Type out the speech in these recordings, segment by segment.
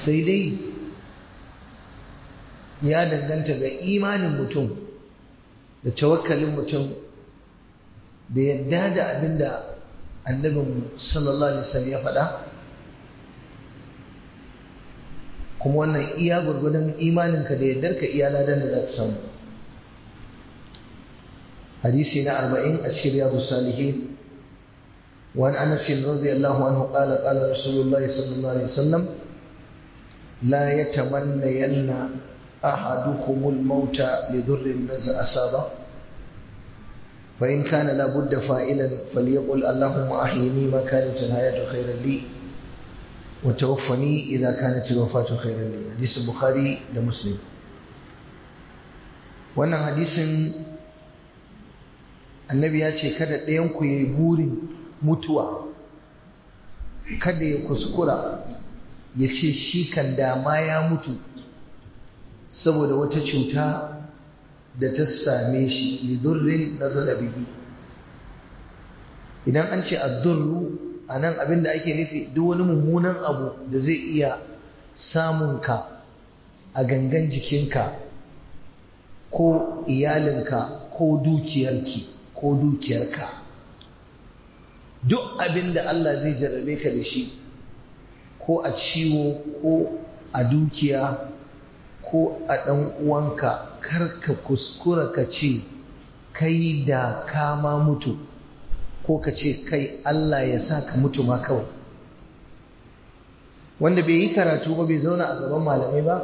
sai dai ya danganta ga imanin mutum da tawakkalin mutum da yadda da abin da annabin sallallahu alaihi wasallam ya faɗa kuma wannan iya gurgudun imaninka da yaddarka iya ladan da za ka samu hadisi na arba'in a cikin riyadu salihin وعن انس رضي الله عنه قال قال رسول الله صلى الله عليه وسلم لا يتمنين احدكم الموت لضر نزع اصابه فان كان لابد فائلا فليقل اللهم احيني ما كانت الحياه خيرا لي وتوفني اذا كانت الوفاه خيرا لي حديث البخاري ومسلم wannan hadisin annabi ya ce kada ɗayan ku yayi burin mutuwa kada ya kuskura ya ce shi kan dama ya mutu saboda wata cuta da ta same shi lidurrin na zalabihi idan an ce addurru a nan abinda ake nufi duk wani mummunan abu da zai iya samunka a gangan jikinka ko iyalinka ko dukiyarki ko dukiyarka duk abin da Allah zai jarrabe ka da shi ko a ciwo ko a dukiya ko a ɗan uwanka karka kuskura ka ce kai da kama mutu ko ka ce kai Allah ya sa ka mutu ma kawai wanda bai yi karatu ba bai zauna a gaban malamai ba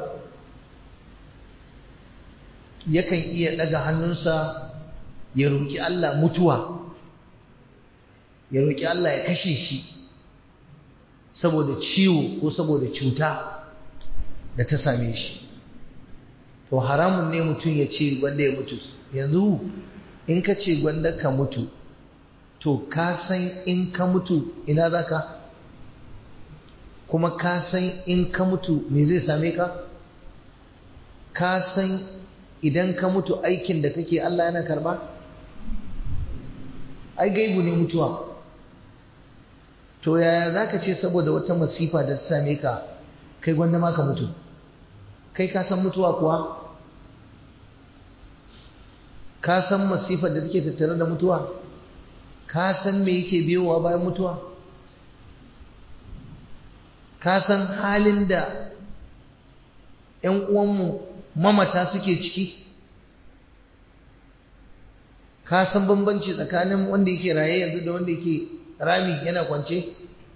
yakan iya ɗaga hannunsa ya roƙi Allah mutuwa ya roƙi Allah ya kashe shi saboda ciwo ko saboda cuta da ta same shi to haramun ne mutum ya ce gwanda ya mutu yanzu in ka ce gwanda ka mutu to ka san in ka mutu ina za ka kuma ka san in ka mutu me zai same ka ka san idan ka mutu aikin da kake Allah yana karba ai gaibu ne mutuwa to yaya za ka ce saboda wata masifa da ta same ka kai gwanda ma ka mutu kai ka san mutuwa kuwa ka san masifar da take tattare da mutuwa ka san me yake biyowa bayan mutuwa ka san halin da ‘yan uwanmu mamata suke ciki ka san bambanci tsakanin wanda yake raye yanzu da wanda yake rami yana kwance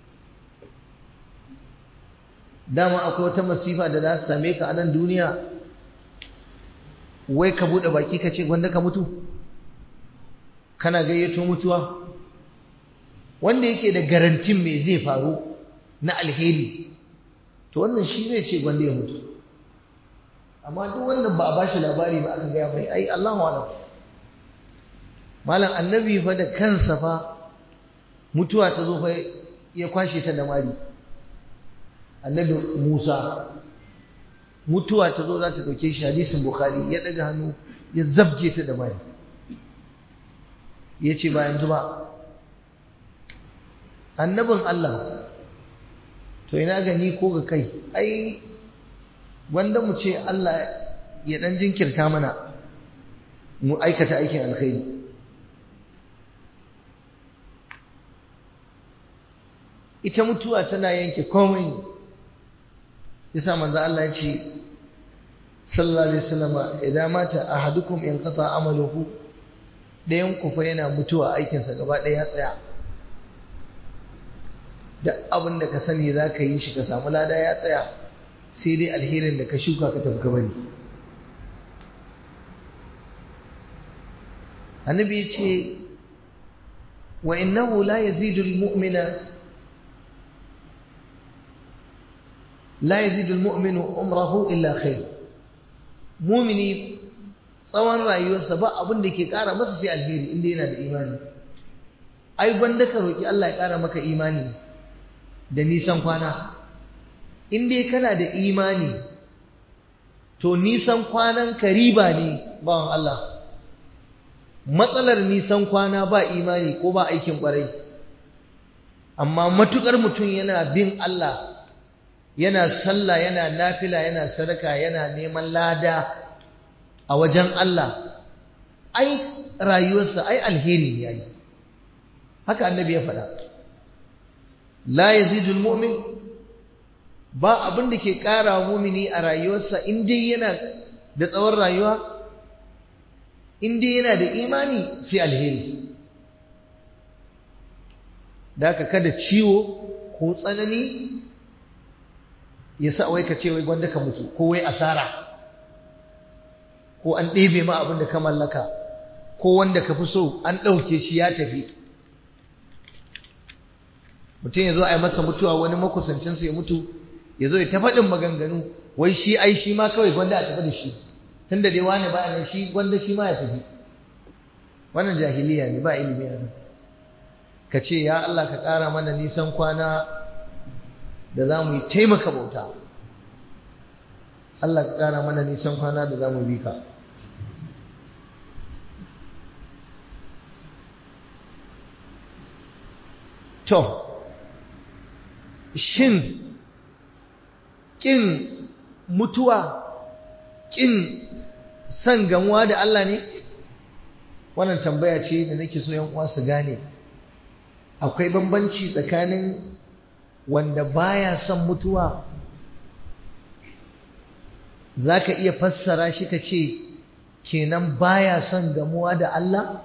dama akwai wata masifa da za su same ka a nan duniya wai ka buɗe baki ka ce gwanda ka mutu kana gayyato mutuwa wanda yake da garantin me zai faru na alheri to wannan shi zai ce gwanda ya mutu amma duk wanda ba a bashi labari ba aka gaya mai ai Allahu alam malam annabi fa da kansa fa mutuwa ta zo fa ya kwashe ta da mari annabi Musa mutuwa ta zo za ta dauke shi hadisin Bukhari ya daga hannu ya zabje ta da mari ya ce ba yanzu ba annabin Allah to ina gani ko ga kai ai wanda mu ce Allah ya dan jinkirta mana mu aikata aikin alkhairi ita mutuwa tana yanke komai yasa manzo Allah ya ce sallallahu alaihi wasallam idan mata ahadukum in qata amaluhu dayan ku fa yana mutuwa aikinsa gaba ɗaya ya tsaya duk abin da ka sani za ka yi shi ka samu lada ya tsaya sai dai alherin da ka shuka ka tafi bari annabi ya ce wa innahu la yazidu almu'mina la yazidu almu'minu umrahu illa khair mu'mini tsawon rayuwarsa ba abin da ke kara masa sai alheri inda yana da imani ai gwanda ka roki Allah ya kara maka imani da nisan kwana in dai kana da imani to nisan kwanan ka riba ne bawan Allah matsalar nisan kwana ba imani ko ba aikin kwarai amma matukar mutum yana bin Allah yana sallah yana nafila yana sadaka yana neman lada a wajen Allah ai rayuwarsa ai alheri ne yayi haka annabi ya faɗa la yazidul mu'min ba abin da ke ƙara mumini a rayuwarsa in dai yana da tsawon rayuwa in dai yana da imani sai alheri da haka kada ciwo ko tsanani ya sa wai ka ce wai gwanda ka mutu ko wai asara ko an ɗebe ma abin da ka mallaka ko wanda ka fi so an ɗauke shi ya tafi mutum ya zo a yi masa mutuwa wani makusancinsa ya mutu ya zo ya ta faɗin maganganu wai shi ai shi ma kawai gwanda a tafi da shi tun da dai wani ba nan shi gwanda shi ma ya tafi wannan jahiliya ne ba ilimi a ka ce ya Allah ka ƙara mana nisan kwana da za mu yi taimaka bauta Allah ka ƙara mana nisan kwana da za mu bi ka to shin ƙin mutuwa ƙin san gamuwa da Allah ne wannan tambaya ce da nake so yan uwa su gane akwai bambanci tsakanin wanda baya son mutuwa zaka iya fassara shi ka ce kenan baya son gamuwa da Allah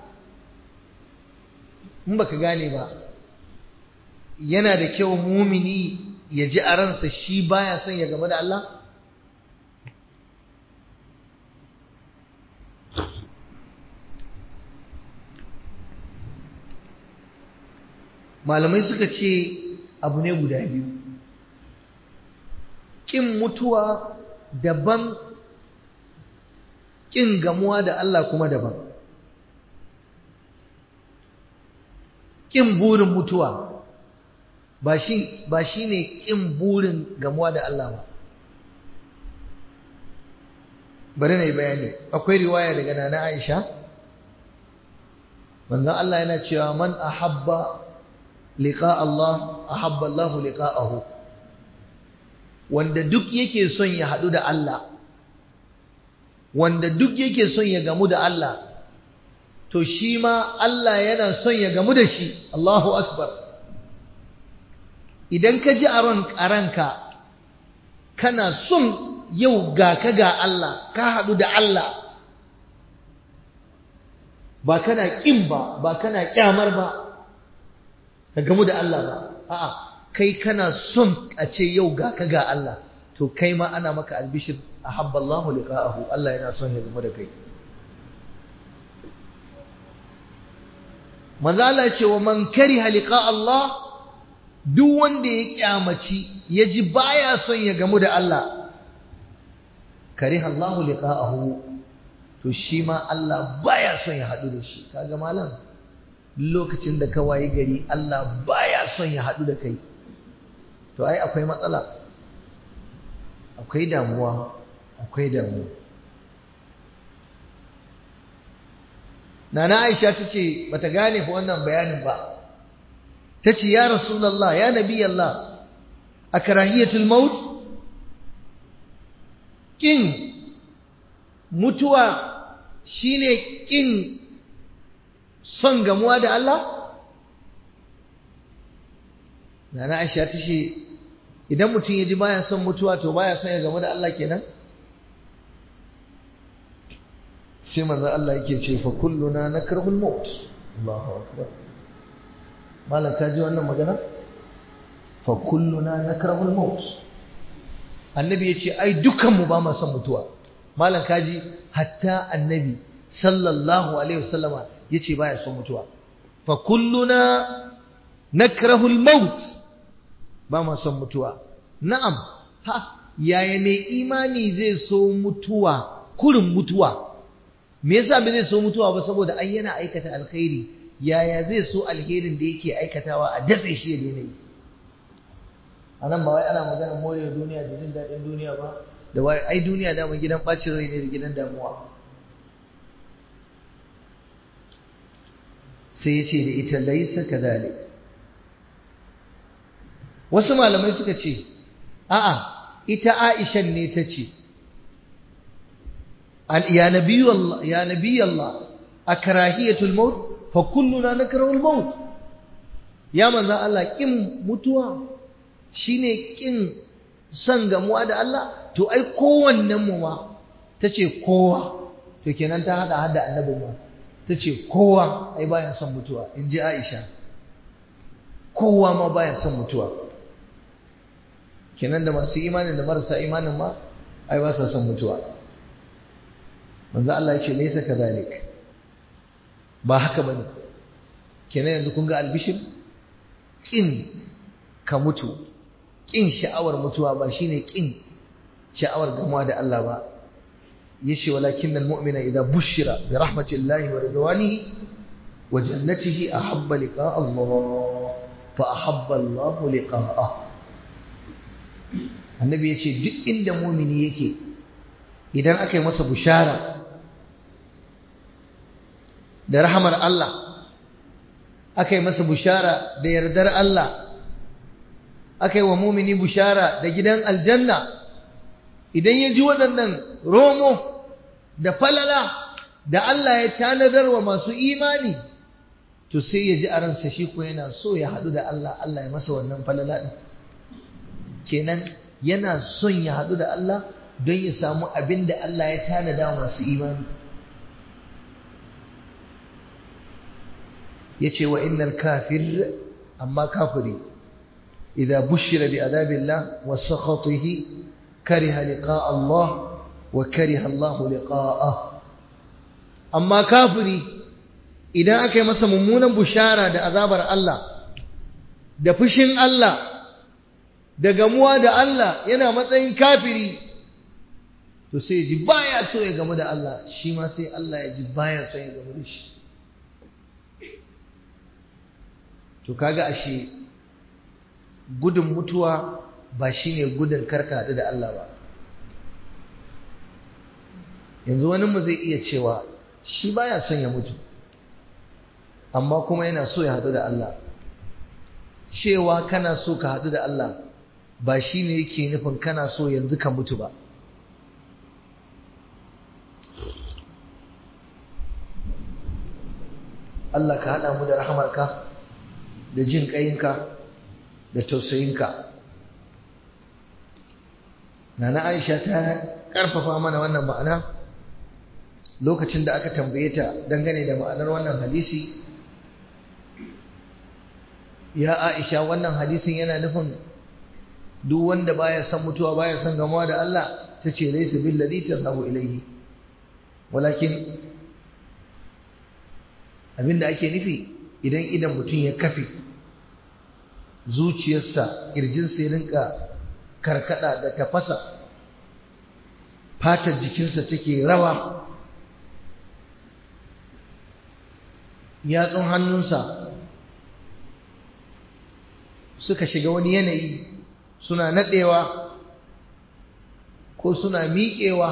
in baka gane ba yana da kyau mumini ya ji a ransa shi baya son ya gamu da Allah malamai suka ce abu ne guda biyu ƙin mutuwa daban ƙin gamuwa da Allah kuma daban ƙin burin mutuwa ba shi ne ƙin burin gamuwa da Allah ba bari na yi bayani akwai riwaya daga nana Aisha manzon Allah yana cewa man ahabba liqa Allah ahabba Allah liqa'ahu wanda duk yake son ya hadu da Allah wanda duk yake son ya gamu da Allah to shi ma Allah yana son ya gamu da shi Allahu akbar idan ka ji a ranka kana son yau ga ka ga Allah ka hadu da Allah ba kana kin ba ba kana kyamar ba ka gamu da Allah ba a'a kai kana son a ce yau ga ka ga Allah to kai ma ana maka albishir ahabba Allahu liqa'ahu Allah yana son ya gamu da kai manzo Allah ya ce wa man kariha liqa Allah duk wanda ya kyamaci ya ji baya son ya gamu da Allah kariha Allahu liqa'ahu to shi ma Allah baya son ya haɗu da shi kaga malam lokacin da ka wayi gari Allah baya son ya haɗu da kai to ai akwai matsala akwai damuwa akwai damuwa Nana Aisha ta ce bata gane fa wannan bayanin ba ta ce ya Rasulallah ya Nabi Allah a karahiyatul maut kin mutuwa shine kin son gamuwa da Allah Nana Aisha ta ce idan mutum ya ji baya son mutuwa to baya son ya gamu da Allah kenan sai manzo Allah yake ce fa kulluna nakrahul maut Allahu akbar malam ka ji wannan magana fa kulluna nakrahul maut annabi yace ai dukan mu ba ma son mutuwa malam ka ji hatta annabi sallallahu alaihi wasallama yace baya son mutuwa fa kulluna nakrahul maut ba ma son mutuwa na'am ha yaya ne imani zai so mutuwa kurin mutuwa me yasa ba zai so mutuwa ba saboda ai yana aikata alkhairi yaya zai so alherin da yake aikatawa a datse shi ya daina yi a nan ba wai ana magana more duniya da jin daɗin duniya ba da wai ai duniya dama gidan ɓacin rai ne da gidan damuwa sai ya ce da ita laisa kadhalik wasu malamai suka ce a'a ita Aisha ne ta ce ya nabi Allah ya nabi Allah akrahiyatul maut fa kulluna nakrahu al maut ya manzo Allah kin mutuwa shine kin son gamuwa da Allah to ai kowannen mu ma tace kowa to kenan ta hada hada annabin ma tace kowa ai baya son mutuwa inji Aisha kowa ma baya son mutuwa kenan da masu imanin da marasa imanin ma ai ba sa son mutuwa manzo Allah ya ce laysa kadhalik ba haka bane kenan yanzu kun ga albishir kin ka mutu kin sha'awar mutuwa ba shine kin sha'awar gamuwa da Allah ba yace walakinnal mu'mina idza bushira bi rahmatillahi wa ridwanihi wa jannatihi ahabba liqa Allah fa ahabba Allah liqa'ah annabi yace duk inda mu'mini yake idan aka yi masa bushara da rahamar Allah aka yi masa bushara da yardar Allah aka yi wa mumini bushara da gidan aljanna idan ya ji waɗannan romo da falala da Allah ya tanadar wa masu imani to sai ya ji a ransa shi ko yana so ya haɗu da Allah Allah ya masa wannan falala ɗin kenan yana son ya haɗu da Allah don ya samu abin da Allah ya tanada masu imani yace wa innal kafir amma kafiri idza bushira bi adabillah wa sakhatihi kariha liqa Allah wa kariha Allah liqa'ah amma kafiri idan aka yi masa mummunan bushara da azabar Allah da fushin Allah da gamuwa da Allah yana matsayin kafiri to sai ji baya so ya gamu da Allah shi ma sai Allah ya ji baya so ya gamu da shi to kaga ashe gudun mutuwa ba shine gudun karka haɗu da Allah ba yanzu wani mu zai iya cewa shi baya son ya mutu amma kuma yana so ya haɗu da Allah cewa kana so ka haɗu da Allah ba shine yake nufin kana so yanzu ka mutu ba Allah ka haɗa mu da rahamarka da jin ƙayinka da tausayinka Nana Aisha ta ƙarfafa mana wannan ma'ana lokacin da aka tambaye ta dangane da ma'anar wannan hadisi ya Aisha wannan hadisin yana nufin duk wanda baya son mutuwa baya son gamawa da Allah ta ce laysa billadhi tadhabu ilayhi walakin abinda ake nufi idan idan mutum ya kafe zuciyarsa ƙirjinsa ya rinka karkada da tafasa fatar jikinsa take rawa yatsun hannunsa suka shiga wani yanayi suna naɗewa ko suna miƙewa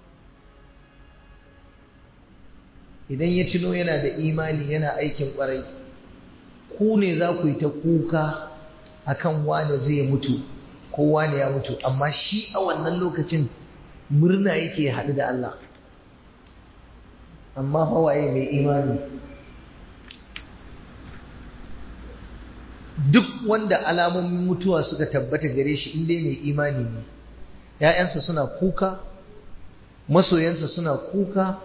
idan ya tuno yana da imani yana aikin ƙwarai ku ne za ku yi ta kuka akan wane zai mutu ko wane ya mutu amma shi a wannan lokacin murna yake haɗu da Allah amma hawaye mai imani duk wanda alamomin mutuwa suka tabbata gare shi inda mai imani ne ‘ya'yansa suna kuka masoyansa suna kuka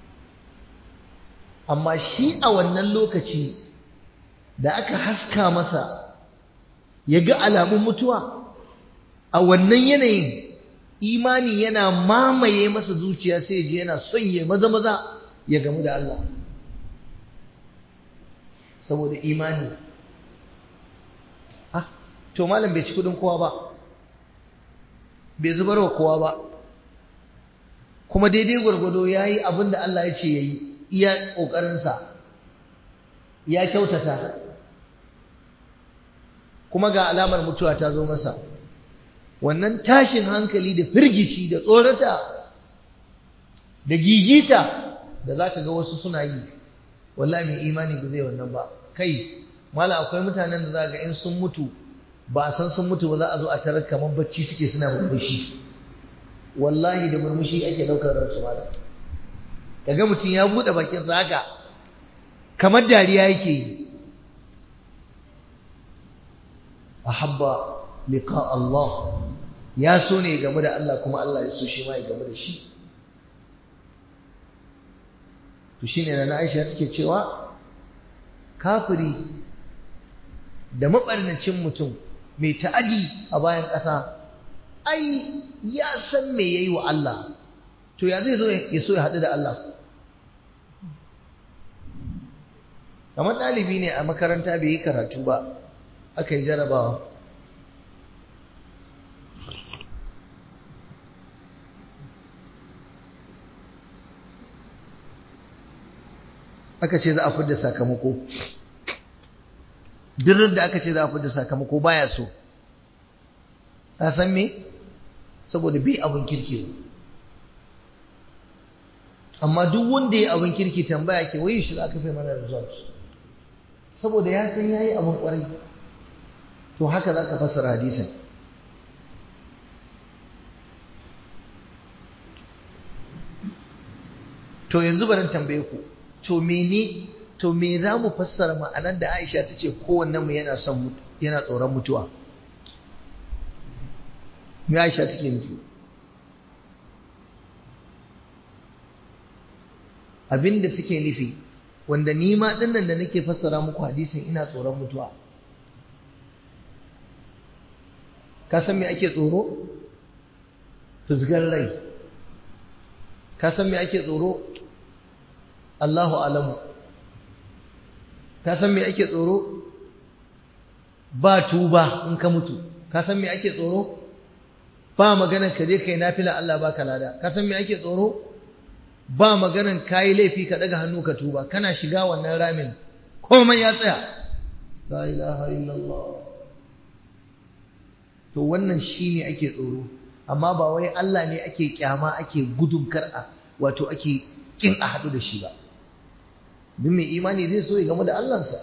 amma shi a wannan lokaci da aka haska masa ya ga alamun mutuwa a wannan yanayin imani yana mamaye masa zuciya sai ji yana son ya maza maza ya gamu da Allah saboda imani ah to malam bai ci kudin kowa ba bai zubar wa kowa ba kuma daidai gwargwado ya yi abin da Allah ya ce ya yi iya ƙoƙarinsa ya kyautata kuma ga alamar mutuwa ta zo masa wannan tashin hankali da firgici da tsorata da gigita da za ka ga wasu suna yi wallahi mai imani ba zai wannan ba kai mala akwai mutanen da za ga in sun mutu ba a san sun mutu ba za a zo a tarar kamar bacci suke suna murmushi wallahi da murmushi ake daukar ransu malam kaga mutum ya bude bakin sa haka kamar dariya yake yi ahabba liqa Allah ya so ne game da Allah kuma Allah ya so shi ma ya game da shi to shine na Aisha take cewa kafiri da mabarnacin mutum mai ta'adi a bayan ƙasa ai ya san me yayi wa Allah to ya zai zo ya so ya haɗu da Allah kamar ɗalibi ne a makaranta bai yi karatu ba aka yi jarabawa aka ce za a fidda sakamako duk da aka ce za a fidda sakamako baya so ka san me saboda bi abin kirki amma duk wanda ya abin kirki tambaya ke wai shi aka fai mana result saboda ya san yayi abin kwarai to haka za ka fassara hadisin to yanzu bari tambaye ku to mene to me za mu fassara ma'anar da Aisha ta ce kowannen mu yana son yana tsoron mutuwa me Aisha take nufi abinda take nufi wanda ni ma dinnan da nake fassara muku hadisin ina tsoron mutuwa ka san me ake tsoro fusgar rai ka san me ake tsoro Allahu alamu ka san me ake tsoro ba tuba in ka mutu ka san me ake tsoro ba maganar ka je kai nafila Allah baka lada ka san me ake tsoro ba maganar kayi laifi ka daga hannu ka tuba kana shiga wannan ramin komai ya tsaya la ilaha illallah to wannan shine ake tsoro amma ba wai Allah ne ake kyama ake gudun kar'a wato ake kin a hadu da shi ba duk mai imani zai so ya gamu da Allahnsa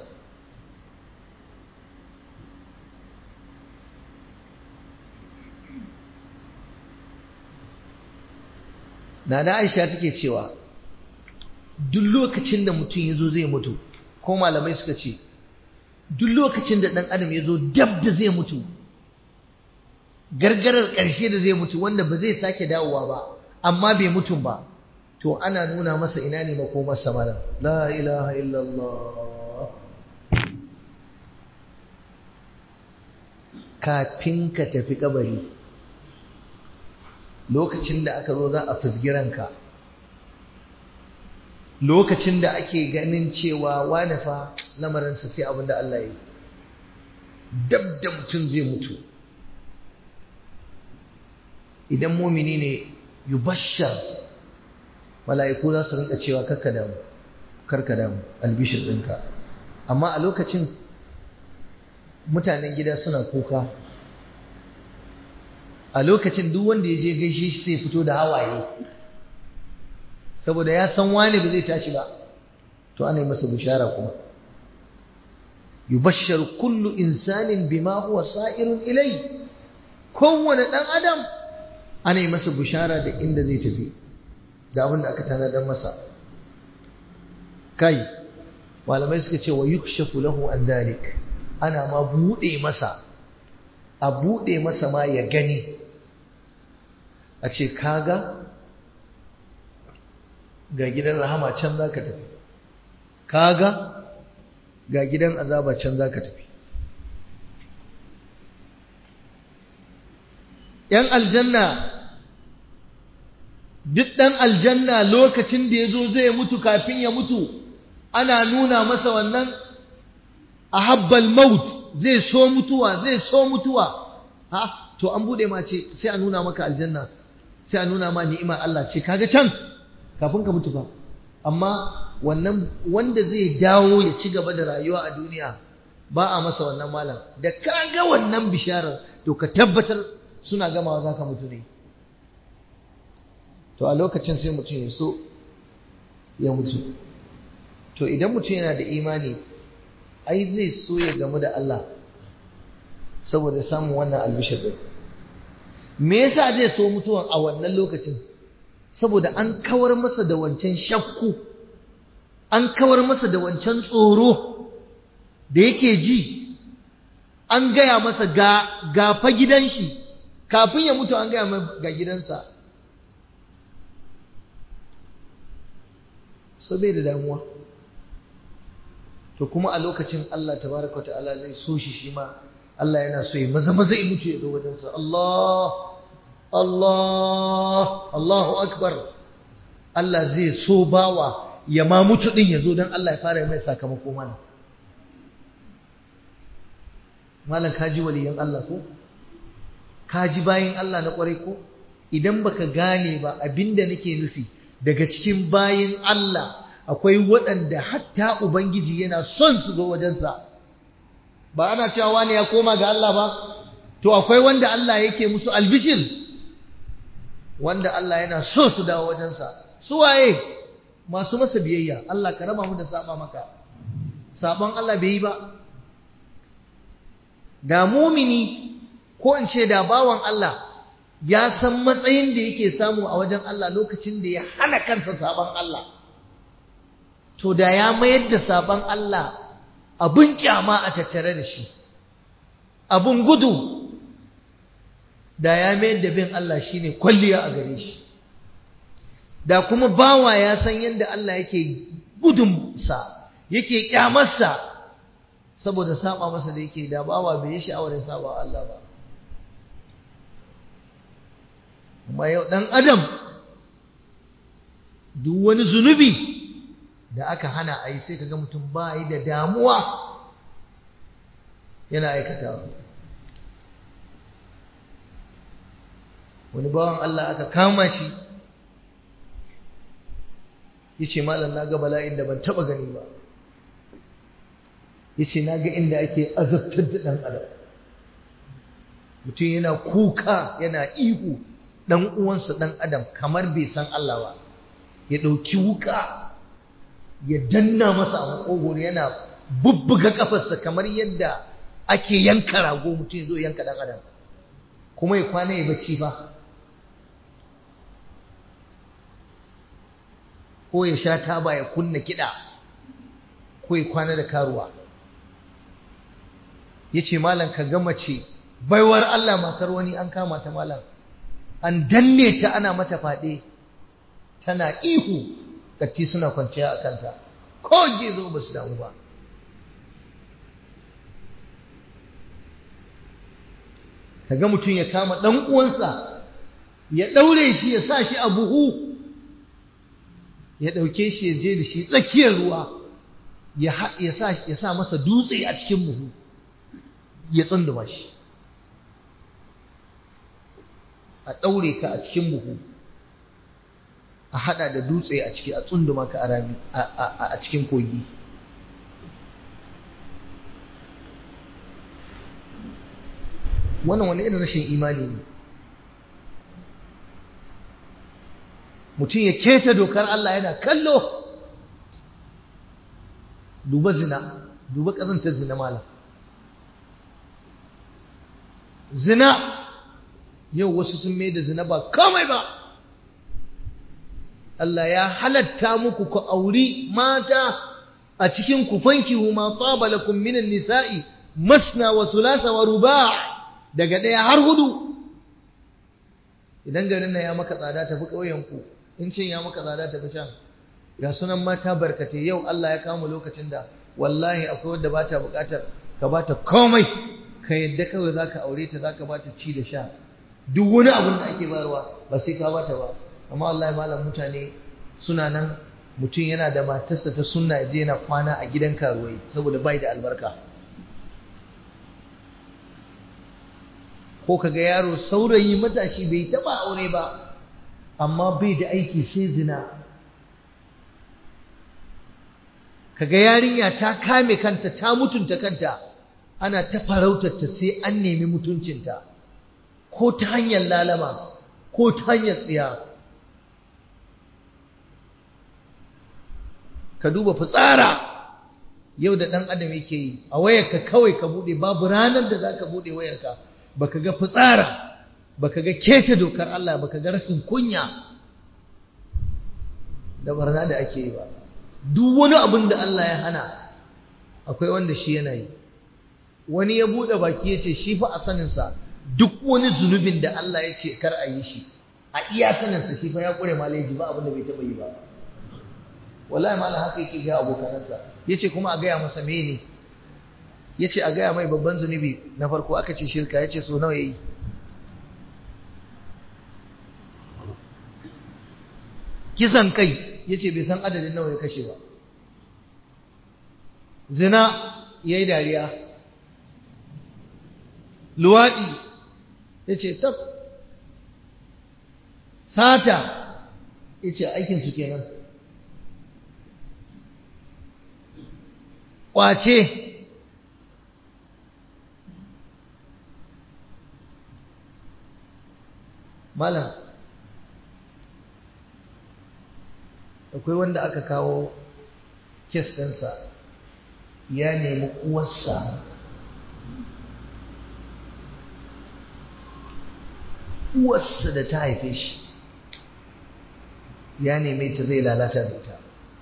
Nana Aisha take cewa duk lokacin da mutum ya zo zai mutu ko malamai suka ce duk lokacin da ɗan adam ya zo dab da zai mutu gargarar ƙarshe da zai mutu wanda ba zai sake dawowa ba amma bai mutum ba to ana nuna masa ina ne makomarsa malam la ilaha illallah kafin ka tafi kabari lokacin da aka zo za a fusgiranka lokacin da ake ganin cewa wane fa lamarinsa sai abin da Allah ya yi dab da mutum zai mutu idan mumini ne yubashshar mala'iku za su rinka cewa karka damu karka damu albishir ɗinka amma a lokacin mutanen gida suna kuka a lokacin duk wanda ya je gaishe shi sai fito da hawaye saboda ya san wani ba zai tashi ba to ana yi masa bishara kuma yubashshar kullu insanin bima huwa sa'irun ilai kowane ɗan adam ana yi masa bishara da inda zai tafi da abin da aka tanadar masa kai malamai suka ce wa yukshafu lahu an dalik ana ma buɗe masa a buɗe masa ma ya gani a ce kaga ga gidan rahama can za ka tafi kaga ga gidan azaba can za ka tafi ‘yan aljanna duk ɗan aljanna lokacin da ya zo zai mutu kafin ya mutu ana nuna masa wannan a habbal maut zai so mutuwa zai so mutuwa ha to an bude ma ce sai a nuna maka aljanna sai a nuna ma ni'ima Allah ce kaga can kafin ka mutu fa amma wannan wanda zai dawo ya ci gaba da rayuwa a duniya ba a masa wannan malam da kaga wannan bisharar to ka tabbatar suna gamawa za ka mutu ne to a lokacin sai mutum ya so ya mutu to idan mutum yana da imani ai zai so ya gamu da Allah saboda samun wannan albishir din me yasa zai so mutuwan a wannan lokacin saboda an kawar masa da wancan shakku an kawar masa da wancan tsoro da yake ji an gaya masa ga gafa gidan shi kafin ya mutu an gaya masa ga gidansa so bai da damuwa to kuma a lokacin Allah tabaraka ta'ala zai so shi shi ma Allah yana so ya maza maza ya mutu ya zo wajensa Allah Allah Allahu akbar Allah zai so bawa ya ma mutu din ya zo don Allah ya fara mai sakamako mana malam kaji waliyan Allah ko kaji bayin Allah na kwarai ko idan baka gane ba abinda nake nufi daga cikin bayin Allah akwai waɗanda hatta ubangiji yana son su zo wajensa ba ana cewa wani ya koma ga Allah ba to akwai wanda Allah yake musu albishir wanda Allah yana so su dawo wajensa su waye masu masa biyayya Allah ka raba mu da saba maka sabon Allah bai yi ba da mumini ko in ce da bawan Allah ya san matsayin da yake samu a wajen Allah lokacin da ya hana kansa sabon Allah to da ya mayar da sabon Allah abun kyama a tattare da shi abun gudu da ya mayar da bin Allah shine kwalliya a gare shi da kuma bawa ya san yadda Allah yake gudunsa yake kyamarsa saboda saba masa da yake da bawa bai yi sha'awar ya saba Allah ba amma yau dan adam duk wani zunubi da aka hana a yi sai kaga mutum ba yi da damuwa yana aikatawa wani bawan Allah aka kama shi yace malam na ga bala'in da ban taba gani ba yace na ga inda ake azabtar da dan adam mutum yana kuka yana ihu dan uwansa dan adam kamar bai san Allah ba ya dauki wuka ya danna masa a makogoro yana bubbuga kafarsa kamar yadda ake yanka rago mutum zo yanka dan adam kuma ya kwana ya bacci ba ko ya sha taba ya kunna kiɗa ko ya kwana da karuwa ya ce malam ka gama ce baiwar Allah matar wani an kama ta malam an danne ta ana mata faɗe tana ihu katti suna kwanciya a kanta ko zo ba su damu ba kaga mutum ya kama ɗan uwansa ya ɗaure shi ya sa shi a buhu ya ɗauke shi ya je da shi tsakiyar ruwa ya sa masa dutse a cikin buhu ya tsunduma shi a ɗaure ka a cikin buhu a haɗa da dutse a ciki a tsunduma ka a cikin kogi wannan wani irin rashin imani ne mutum ya keta dokar Allah yana kallo duba zina duba ƙazantar zina malam zina yau wasu sun mai da zina ba kamai ba Allah ya halatta muku ku auri mata a cikin ku fankihu ma taba lakum minan nisa'i masna wa thulatha wa ruba' daga ɗaya har hudu idan garin nan ya maka tsada tafi ƙauyen ku in cin ya maka tsada tafi can ga sunan mata barkatai yau Allah ya kama lokacin da wallahi akwai wadda ba ta buƙatar ka ba ta komai ka yadda kawai za ka aure ta za ka ba ta ci da sha duk wani abin da ake bayarwa ba sai ka ba ta ba amma wallahi malam mutane suna nan mutum yana da matarsa ta sunna je yana kwana a gidan karuwai saboda bai da albarka ko kaga yaro saurayi matashi bai taba aure ba amma bai da aiki sai zina kaga yarinya ta kame kanta ta mutunta kanta ana ta farautar ta sai an nemi mutuncinta ko ta hanyar lalama ko ta hanyar tsiya ka duba fitsara yau da ɗan adam yake yi a wayarka kawai ka buɗe babu ranar da za ka buɗe wayarka baka ga fitsara baka ga kece dokar Allah baka ga rashin kunya da barna da ake yi ba duk wani abin da Allah ya hana akwai wanda shi yana yi wani ya buɗe baki ya ce shi fa a saninsa duk wani zunubin da Allah ya ce kar a yi shi a iya saninsa shi fa ya ƙure maleji ba abin da bai taɓa yi ba wallahi malam haka yake ga abokanansa yace kuma a gaya masa mene yace a gaya mai babban zunubi na farko aka ce shirka yace so nawa yayi kisan kai yace bai san adadin nawa ya kashe ba zina yayi dariya luwadi yace tab sata yace aikin su kenan kwace malam akwai wanda aka kawo kes ɗinsa ya nemi uwarsa uwarsa da ta haife shi ya neme ta zai lalata da ita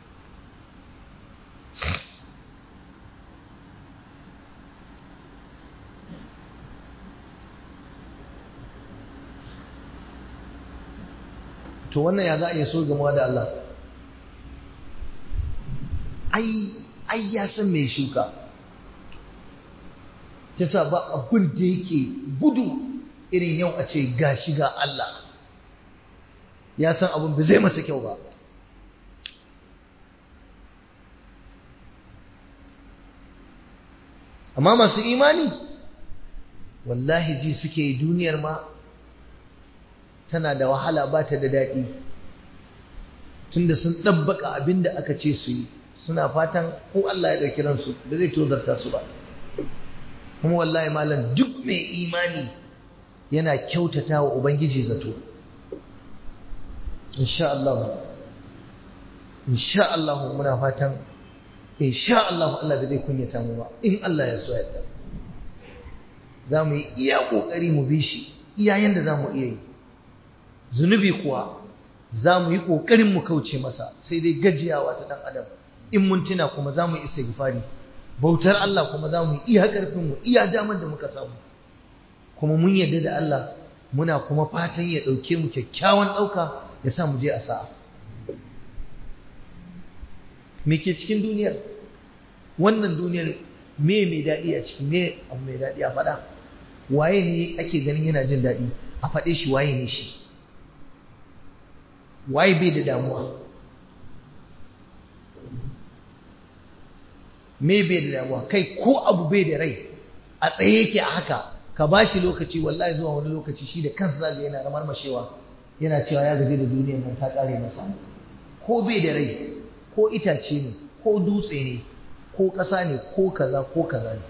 to wannan ya za a iya so gamuwa da Allah ai ai ya san mai shuka yasa ba abin da yake gudu irin yau a ce ga shiga Allah ya san abin ba zai masa kyau ba amma masu imani wallahi ji suke duniyar ma tana da wahala ba ta da daɗi tunda sun ɗabbaka abin da aka ce su yi suna fatan ko Allah ya ɗauki ransu da zai tozarta su ba kuma wallahi malam duk mai imani yana kyautata wa Ubangiji zato insha Allah insha Allah muna fatan insha Allah Allah da zai kunyata mu ba in Allah ya so yadda za mu yi iya ƙoƙari mu bi shi iyayen da za mu iya yi zunubi kuwa za mu yi ƙoƙarin mu kauce masa sai dai gajiyawa ta ɗan adam in mun tuna kuma za mu isa gifari bautar Allah kuma za mu yi iya ƙarfinmu iya damar da muka samu kuma mun yarda da Allah muna kuma fatan ya ɗauke mu kyakkyawan ɗauka ya sa mu je a sa'a me ke cikin duniyar wannan duniyar me mai daɗi a ciki me abu mai daɗi a faɗa waye ne ake ganin yana jin daɗi a faɗe shi waye ne shi waye bai da damuwa me bai da damuwa kai ko abu bai da rai a tsaye yake a haka ka ba shi lokaci wallahi zuwa wani lokaci shi da kansa zaga yana ramar mashewa yana cewa ya gaji da duniyar nan ta kare masa ko bai da rai ko itace ne ko dutse ne ko ƙasa ne ko kaza ko kaza ne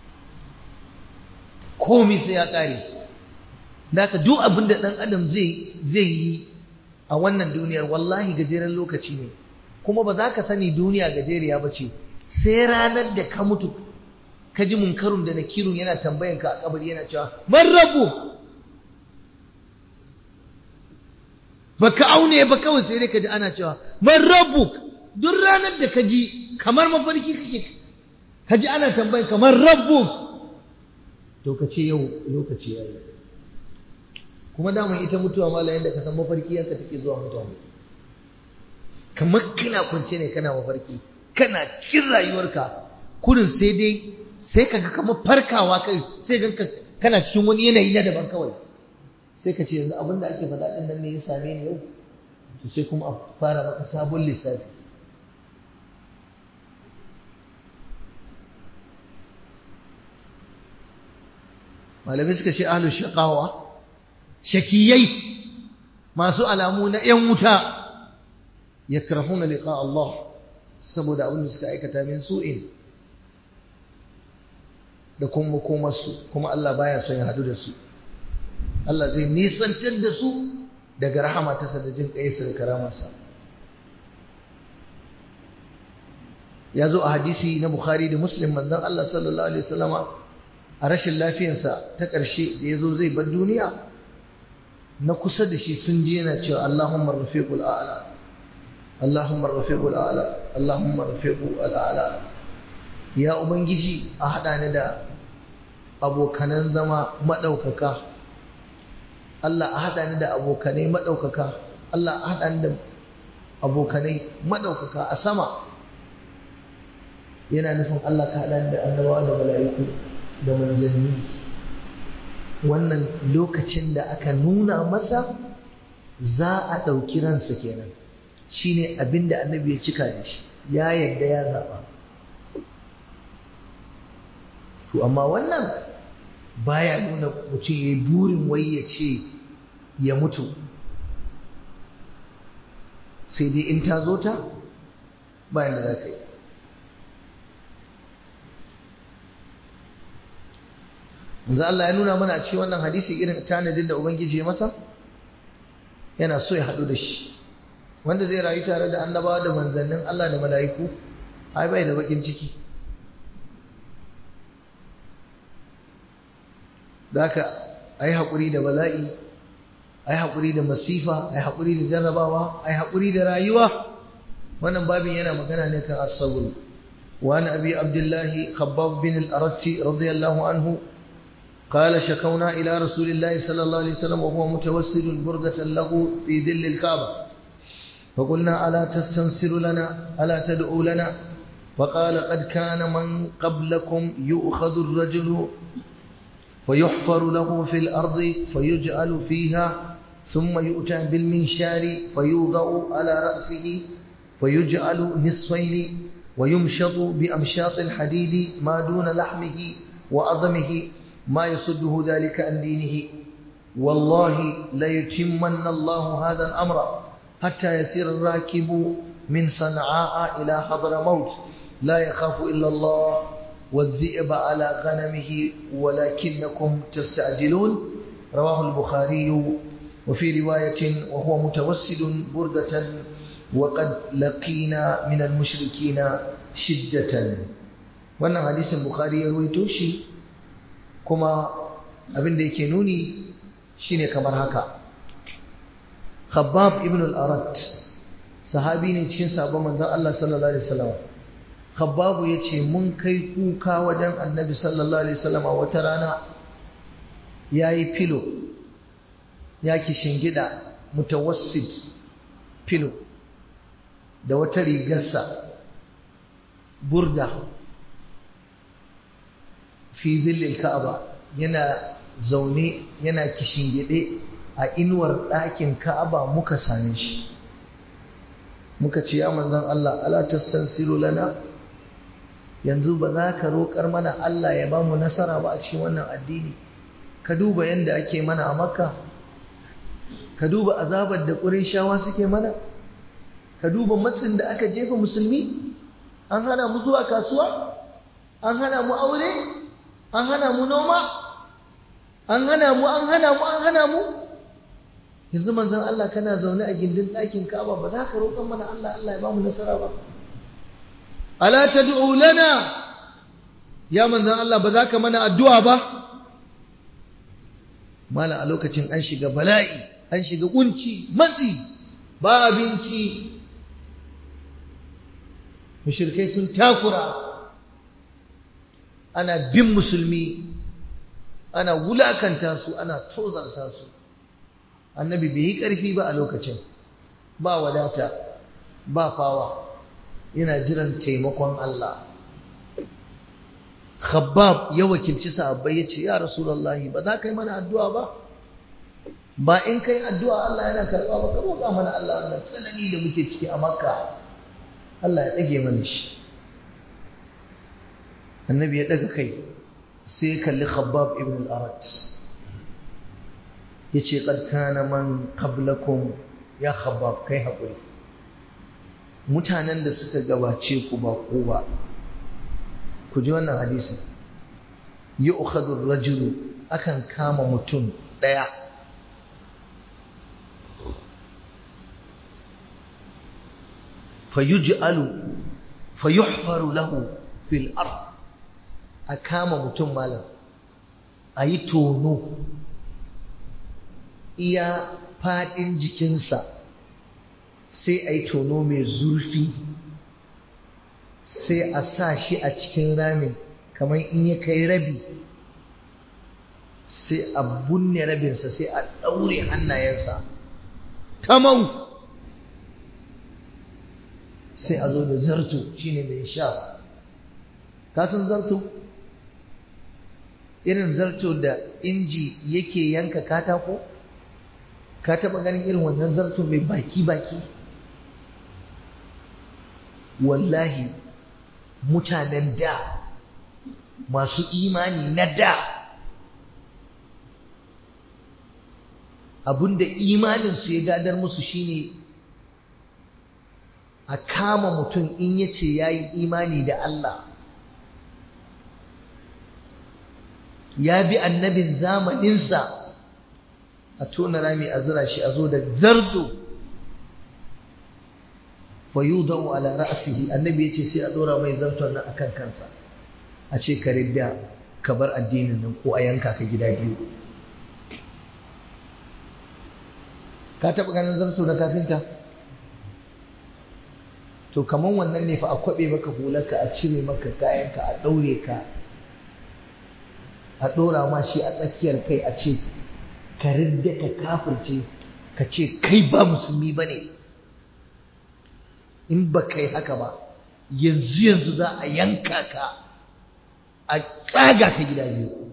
komi sai ya kare da ka duk abin da ɗan adam zai yi a wannan duniyar wallahi gajeren lokaci ne kuma ba za ka sani duniya gajeriya ba ce sai ranar da ka mutu ka ji munkarun da nakirun yana tambayan ka a kabari yana cewa man rabu ba ka aune ba kawai sai dai ka ji ana cewa man rabu duk ranar da ka ji kamar mafarki kake ka ji ana tambayan ka man rabu to ka ce yau lokaci ya yi kuma daman ita mutuwa mala yadda ka san mafarki yanka take zuwa mutane kamar kana kwance ne kana mafarki kana cikin rayuwarka kurin sai dai sai kaga kamar farkawa kai sai ganka kana cikin wani yanayi na daban kawai sai ka ce yanzu abin da ake faɗa ɗin nan ne ya same ni yau to sai kuma a fara maka sabon lissafi malamai suka ce ahlus shaqawa shakiyai masu alamu na ‘yan wuta ya karhuna liƙa Allah saboda abin da suka aikata min su'in da kuma komarsu kuma Allah baya son ya hadu da su Allah zai nisantar da su daga rahama ta da jin ƙaisa da karamarsa ya zo a hadisi na bukhari da muslim manzon Allah sallallahu alaihi wasallama a rashin lafiyarsa ta ƙarshe da ya zo zai bar duniya na kusa da shi sun je yana cewa Allahumma rafiqul a'la Allahumma rafiqul a'la Allahumma rafiqul a'la ya ubangiji a hada ni da abokanan zama madaukaka Allah a hada ni da abokanai madaukaka Allah a hada ni da abokanai madaukaka a sama yana nufin Allah ka hada ni da annabawa da mala'iku da manzanni wannan lokacin da aka nuna masa za a ɗauki ransa kenan shine abin da annabi ya cika da shi ya yarda ya zaɓa to amma wannan baya nuna mutum ya yi burin wai ya ce ya mutu sai dai in ta zo ta bayan da za ka yi yanzu Allah ya nuna mana a cikin wannan hadisi irin tanadin da Ubangiji ya masa yana so ya haɗu da shi wanda zai rayu tare da annabawa da manzannin Allah da mala'iku ai bai da bakin ciki da haka ai haƙuri da bala'i ai haƙuri da masifa ai haƙuri da jarrabawa ai haƙuri da rayuwa wannan babin yana magana ne kan as-sabr wa an abi abdullahi khabbab bin al-aratti radiyallahu anhu قال شكونا إلى رسول الله صلى الله عليه وسلم وهو متوسل بردة له في ذل الكعبة فقلنا ألا تستنصر لنا ألا تدعو لنا فقال قد كان من قبلكم يؤخذ الرجل فيحفر له في الأرض فيجعل فيها ثم يؤتى بالمنشار فيوضع على رأسه فيجعل نصفين ويمشط بأمشاط الحديد ما دون لحمه وعظمه ما يصده ذلك عن دينه والله ليتمن الله هذا الأمر حتى يسير الراكب من صنعاء إلى حضر موت لا يخاف إلا الله والذئب على غنمه ولكنكم تستعجلون رواه البخاري وفي رواية وهو متوسد بردة وقد لقينا من المشركين شدة وأن حديث البخاري يروي kuma abin da yake nuni shine kamar haka Khabbab ibn al-Arat sahabi ne cikin sabon manzon Allah sallallahu alaihi wasallam Khabbab yace mun kai kuka wajen Annabi sallallahu alaihi wasallam wata rana yayi filo ya shingida mutawassid filo da wata rigarsa burda fi zillil ka'aba yana zaune yana kishingide a inuwar ɗakin ka'aba muka same shi muka ce ya manzon Allah ala tastansiru lana yanzu ba za ka roƙar mana Allah ya ba mu nasara ba a cikin wannan addini ka duba yadda ake mana a makka ka duba azabar da shawa suke mana ka duba matsin da aka jefa musulmi an hana mu zuwa kasuwa an hana mu aure an hana mu noma an hana mu an hana mu an hana mu yanzu manzon Allah kana zaune a gindin ɗakin Ka'aba ba za ka roƙon mana Allah Allah ya ba mu nasara ba ala tad'u lana ya manzon Allah ba za ka mana addu'a ba mala a lokacin an shiga bala'i an shiga kunci matsi ba abinci mushrikai sun takura ana bin musulmi ana wulakanta su ana tozarta su annabi bai yi ƙarfi ba a lokacin ba wadata ba fawa yana jiran taimakon Allah khabbab ya wakilci sahabbai ya ce ya rasulullahi ba za ka yi mana addu'a ba ba in kai addu'a Allah yana karɓa ba ka roƙa mana Allah wannan tsanani da muke ciki a makka Allah ya ɗage mana shi annabi ya daga kai sai kalli khabbab ibn al-arat yace qad kana man qablakum ya khabbab kai hakuri mutanen da suka gabace ku ba ku ba ku ji wannan hadisi yu'khadhu ar-rajulu akan kama mutum daya fayuj'alu fa yuhfaru lahu fil ard a kama mutum malam a yi tono iya faɗin jikinsa sai a yi tono mai zurfi sai a sa shi a cikin ramin kamar in ya kai rabi sai a bunne rabinsa sai a ɗaure hannayensa tamau sai a zo da zarto shine mai sha kasan zarto irin zarto da inji yake yanka katako ka taɓa ganin irin wannan zarto mai baki-baki wallahi mutanen da masu imani na da abinda imaninsu ya gadar musu shine a kama mutum in ya ce ya yi imani da Allah ya bi annabin zamaninsa a tona rami a zira shi a zo da zarzo fa yudau ala ra'sihi annabi yace sai a dora mai zarton nan akan kansa a ce ka ridda ka bar addinin nan ko a yanka ka gida biyu ka taɓa ganin zarto na kafinta to kaman wannan ne fa a kwaɓe maka hularka a cire maka kayanka a ɗaure ka a ɗora ma shi a tsakiyar kai a ce ka ridda ka kafirce ka ce kai ba musulmi ba ne in ba kai haka ba yanzu yanzu za a yanka ka a tsaga ka gida biyu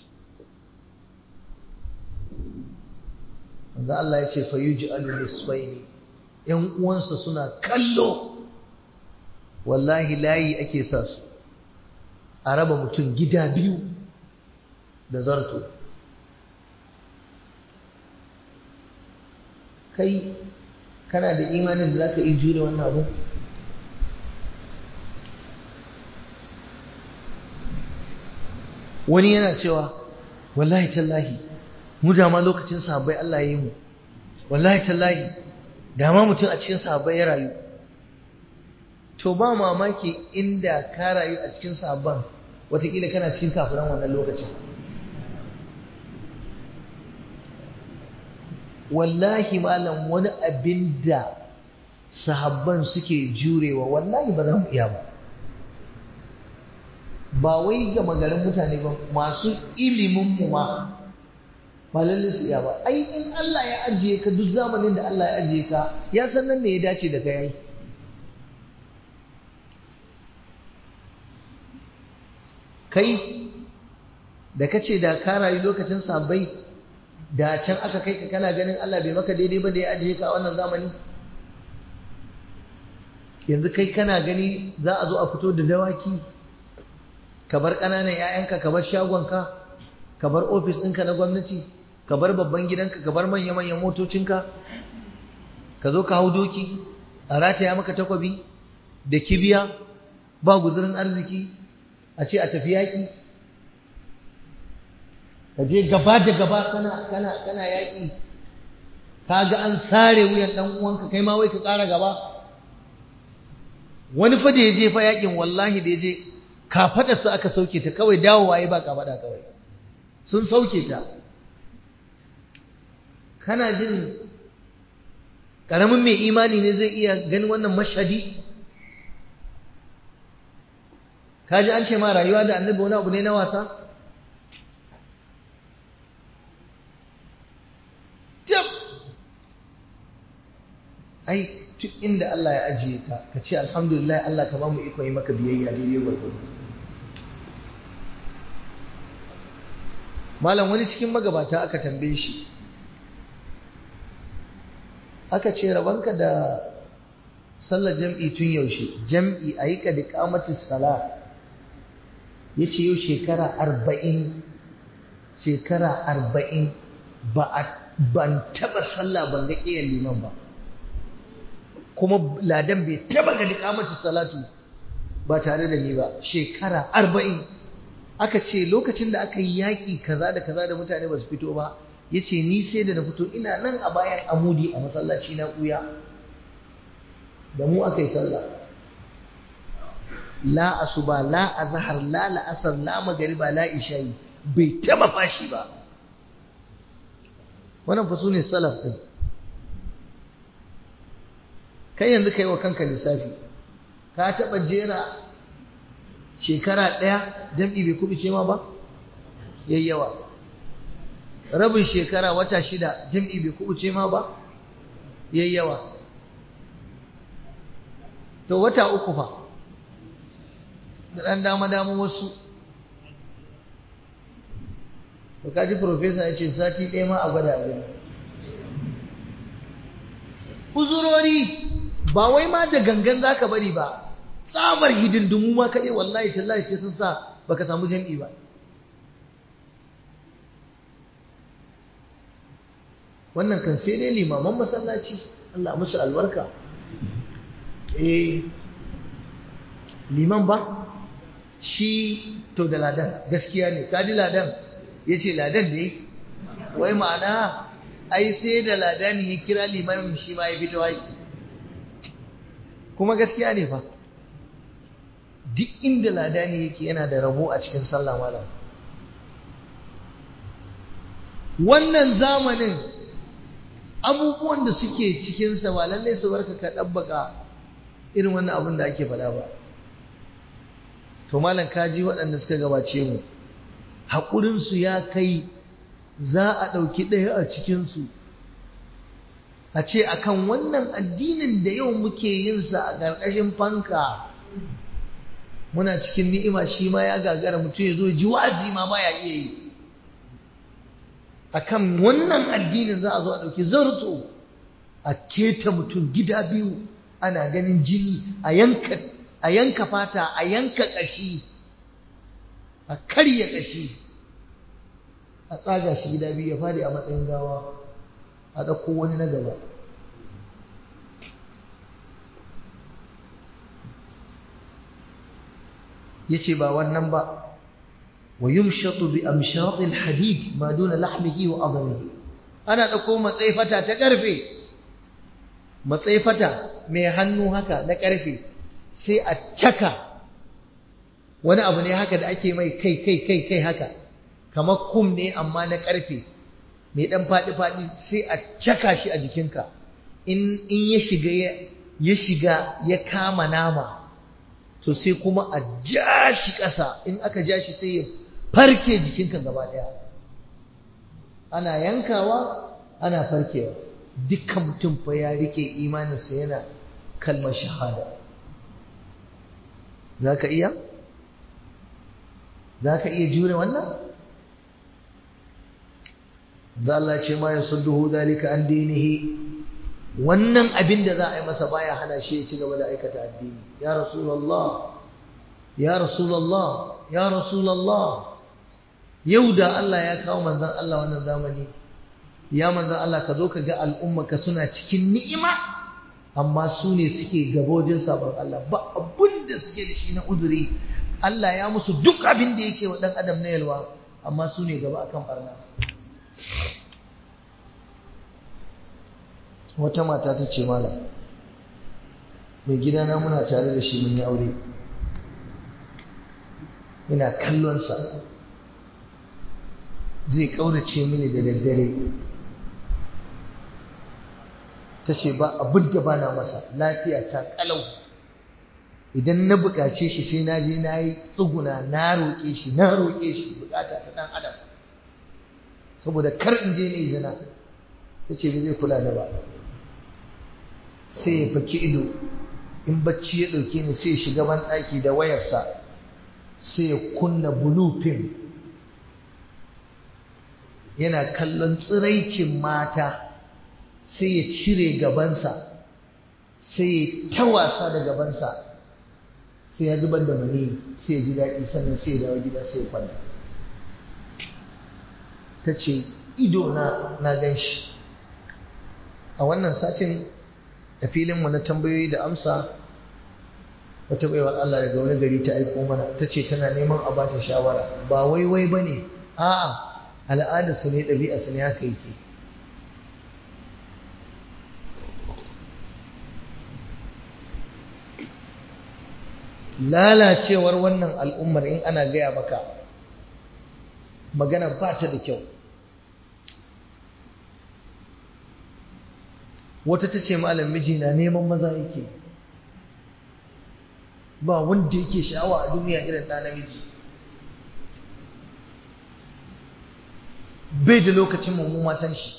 wanda Allah ya ce fa yuji al-nisfaini yan uwansa suna kallo wallahi layi ake sa su a raba mutum gida biyu da zarto kai kana da imanin da za ka iya jure wannan abu wani yana cewa wallahi tallahi mu dama lokacin sahabbai Allah ya yi mu wallahi tallahi dama mutum a cikin sahabbai ya rayu to ba mamaki inda ka rayu a cikin sahabban watakila kana cikin kafiran wannan lokacin wallahi malam wani abin da sahabban suke jurewa wallahi ba za mu iya ba ba wai ga magarin mutane ba masu ilimin mu ma ba lalle su iya ba ai in Allah ya ajiye ka duk zamanin da Allah ya ajiye ka ya san nan ne ya dace da kai kai da kace da ka rayu lokacin sahabbai da can aka kai ka kana ganin Allah bai maka daidai ba da ya ajiye ka a wannan zamani yanzu kai kana gani za a zo a fito da dawaki ka bar ƙananan 'ya'yanka ka bar shagonka ka bar ofis ɗinka na gwamnati ka bar babban gidanka ka bar manya-manyan motocinka ka zo ka hau doki a rataya maka takwabi da kibiya ba guzurin arziki a ce a tafi yaƙi ka je gaba da gaba kana kana kana yaƙi ka ga an sare wuyan ɗan uwanka kai ma wai ka ƙara gaba wani fa da ya je fa yaƙin wallahi da ya je kafaɗarsa aka sauke ta kawai dawowa ya ba kafaɗa kawai sun sauke ta kana jin ƙaramin mai imani ne zai iya ganin wannan mashadi ka ji an ce ma rayuwa da annabi wani abu ne na wasa jam ai duk inda Allah ya ajiye ka ka ce alhamdulillah Allah ka ba mu iko yi maka biyayya daidai gwargwado malam wani cikin magabata aka tambaye shi aka ce rabanka da sallar jam'i tun yaushe jam'i a yi ka da kamacin sala ya ce yau shekara arba'in shekara arba'in ba a ban taba sallah ban ga ƙiyar liman ba kuma ladan bai taba ga kamacin salatu ba tare da ni ba shekara arba'in aka ce lokacin da aka yi yaƙi kaza da kaza da mutane ba su fito ba ya ce ni sai da na fito ina nan a bayan amudi a masallaci na ɓuya da mu aka yi sallah la asuba la azhar la la'asar la magariba la isha'i bai taba fashi ba wannan fa sune salaf din kai yanzu kai wa kanka lissafi ka taba jera shekara ɗaya jam'i bai kubuce ma ba yayyawa rabin shekara wata shida jam'i bai kubuce ma ba yayyawa to wata uku fa da ɗan dama-dama wasu to kaji profesa ya ce sati ɗaya ma a gwada abin uzurori ba wai ma da gangan za ka bari ba tsamar hidindimu ma kaɗai wallahi tallahi sai sun sa baka samu jam'i ba wannan kan sai dai limaman masallaci Allah musu albarka eh liman ba shi to da ladan gaskiya ne kaji ladan ya ce ladan ne wai ma'ana ai sai da ladan ya kira limamin shi ma ya fito ai kuma gaskiya ne fa duk inda ladani yake yana da rabo a cikin sallah malam wannan zamanin abubuwan da suke cikinsa ba lallai su barka ka ɗabbaka irin wannan abin da ake faɗa ba to malam kaji waɗanda suka gabace mu haƙurinsu ya kai za a ɗauki ɗaya a cikinsu a ce akan wannan addinin da yau muke yinsa a ƙarƙashin fanka muna cikin ni'ima shi ma ya gagara mutum ya zo ji wa'azi ma baya iya yi akan wannan addinin za a zo a ɗauki zarto a keta mutum gida biyu ana ganin jini a yanka a yanka fata a yanka ƙashi a karya ƙashi a tsaga shi gida biyu ya fadi a matsayin gawa a ɗauko wani na gaba ya ce ba wannan ba wa yumshatu bi amshatil hadid ma duna lahmihi wa adamihi ana ɗauko matsayi fata ta ƙarfe matsayi fata mai hannu haka na ƙarfe sai a caka wani abu ne haka da ake mai kai kai kai kai haka kamar kum ne amma na ƙarfe mai ɗan faɗi-faɗi sai a caka shi a jikinka in ya shiga ya shiga ya kama nama to sai kuma a ja shi ƙasa in aka ja shi sai ya farke jikinka gaba ɗaya ana yankawa ana farkewa dukkan mutum fa ya rike imaninsa yana kalmar shahada za ka iya? za ka iya jure wannan? da Allah ce ma ya sulluhu dalika an dinihi wannan abin da za a yi masa baya hana shi ya ci gaba da aikata addini ya rasulallah ya rasulallah ya rasulallah yau da Allah ya kawo manzon Allah wannan zamani ya manzon Allah ka zo ka ga al'umma ka suna cikin ni'ima amma su ne suke gabojin sabon Allah ba abin da suke da shi na uzuri Allah ya musu duk abin da yake wa dan adam na yalwa amma su ne gaba akan barna wata mata ta ce malam mai gidana muna tare da shi mun yi aure ina kallonsa zai ƙaurace mini da daddare ta ce ba abin da ba na masa lafiya ta ƙalau idan na buƙace shi sai na je na yi tsuguna na roƙe shi na roƙe shi buƙata ta ɗan adam saboda kar in je ne zina ta ce ba zai kula da ba sai ya faki ido in bacci ya ɗauke ni sai ya shiga ban ɗaki da wayarsa sai ya kunna blue film yana kallon tsiraicin mata sai ya cire gabansa sai ya ta wasa da gabansa sai ya zubar da mani sai ya ji daɗi sannan sai ya dawo gida sai ya kwanta ta ce ido na na gan shi a wannan satin a filinmu na tambayoyi da amsa wata baiwar Allah daga wani gari ta aiko mana ta ce tana neman a bata shawara ba wai wai ba ne a'a al'adarsu ne ɗabi'arsu ne haka yake lalacewar wannan al'ummar in ana gaya maka magana ba ta da kyau wata ta ce malam miji na neman maza yake ba wanda yake sha'awa a duniya irin ɗa namiji bai da lokacin mummu matan shi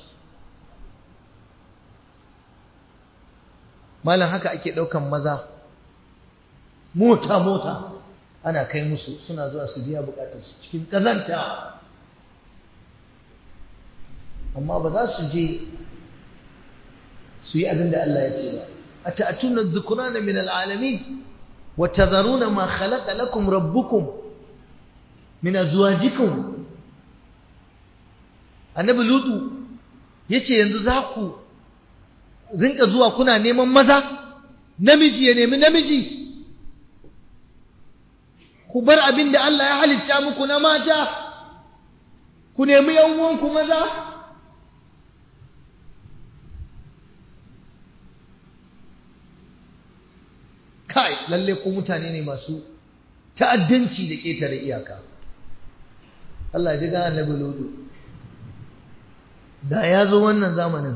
malam haka ake ɗaukan maza mota-mota ana kai musu suna zuwa su biya bukatarsu cikin ƙazanta amma ba za su je su yi abin da Allah ya ce ba a ta'atuna dhukurana min al'alamin wa tadharuna ma khalaqa lakum rabbukum min azwajikum annabi lutu yace yanzu za ku rinka zuwa kuna neman maza namiji ya nemi namiji ku bar abin da Allah ya halitta muku na mata ku nemi yan uwanku maza kai lalle ko mutane ne masu ta'addanci da ƙetare iyaka Allah ji ga annabi lodo da ya zo wannan zamanin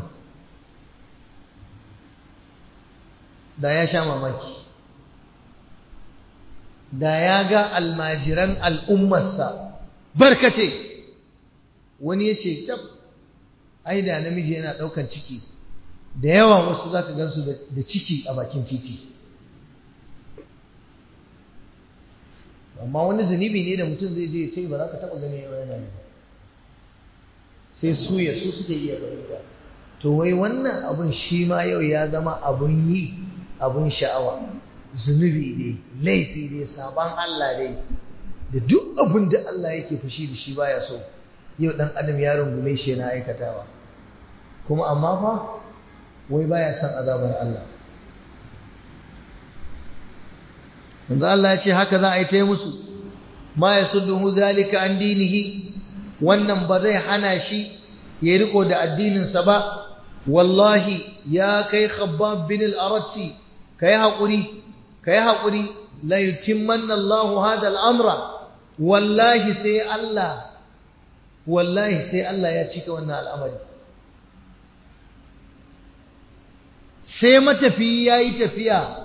da ya sha mamaki da ya ga almajiran al'ummarsa barkace wani ya ce tab ai da namiji yana ɗaukan ciki da yawa wasu za ka gansu da ciki a bakin titi amma wani zunubi ne da mutum zai je ya ce ba za ka taɓa gani yau yana yi sai su ya su suke iya fahimta to wai wannan abun shi ma yau ya zama abun yi abun sha'awa zunubi ne laifi ne sabon Allah ne da duk abin da Allah yake fushi da shi baya so yau dan adam ya rungume shi yana aikatawa kuma amma fa wai baya son azabar Allah manzo Allah ya ce haka za a yi ta musu ma yasudduhu zalika an dinihi wannan ba zai hana shi ya riko da addininsa ba wallahi ya kai khabbab bin al-aratti kai hakuri kai hakuri la yutimmanna Allah hada al-amra wallahi sai Allah wallahi sai Allah ya cika wannan al'amari sai matafi yayi tafiya